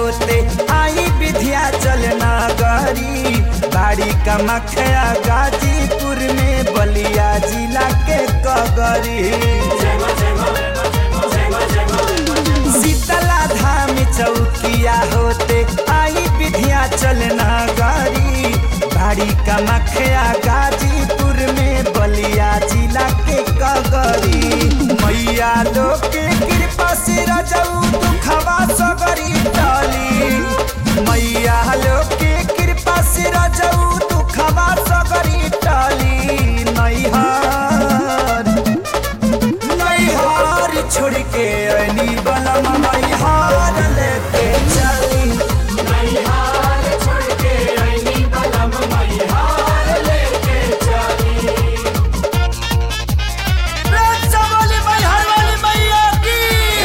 होते आई विधिया चल नगरी बाड़ी का मखया गाजीपुर में बलिया जिला के कगरी शीतला धाम चौकिया होते आई विधिया चल नगरी बाड़ी का मखया गाजीपुर में बलिया जिला के कगरी मैया लोग के कृपा से रजऊ दुखवा सगरी टली मैया लोग के कृपा से रजऊ दुखवा सगरी टली नैहर नैहर छोड़ के अनी बलम नैहर लेके चली वाली मैहर वाली मैया की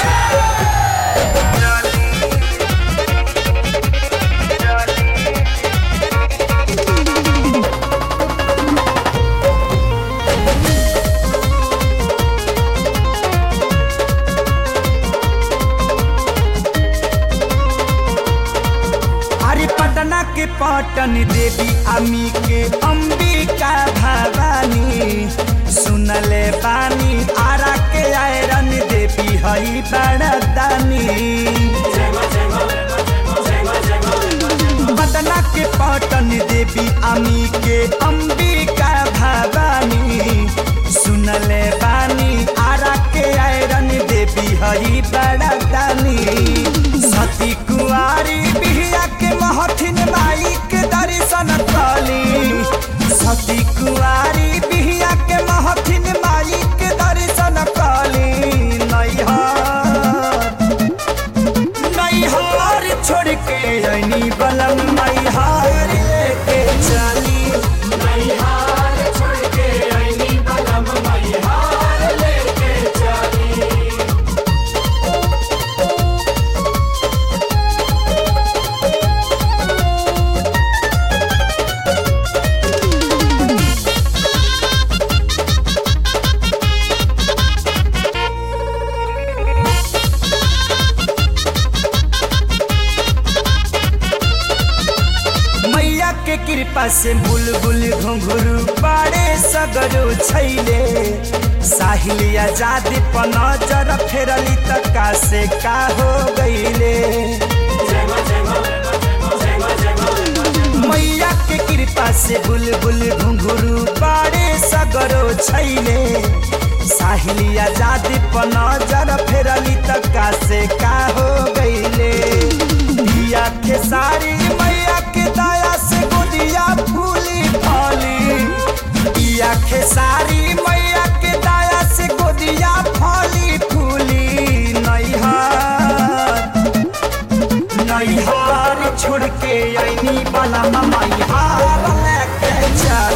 अरे पटना के पटन देवी अमी के अंबिका भवानी सुनले बानी आरा के आयरन देवी हई बड़दानी पटना के पटन देवी अमी के अंबिका भवानी सुनले बानी आरा के आयरन देवी हई बड़दानी सती कुआरी बिहिया के महथिन माई के दर्शन कली सती कुआरी बिहिया के महथिन माई के दर्शन कली नैहर नैहर छोड़ के अनी बलम नैहर लेके चली मैया के कृपा से बुलबुल घुंघरू पाड़े सगरो छैले साहिल आजाद पर नजर फेरली त का से का हो गईले मैया के कृपा से बुलबुल घुंघरू पाड़े सगरो छैले साहिल आजाद पर नजर फेरली त का से का हो गईले दिया के सारी मैया के दया से गोदिया फूली फली दिया के सारी मैया के दया से गोदिया फली फूली नैहर नैहर छोड़ के ऐनी बला मैहर लेके चल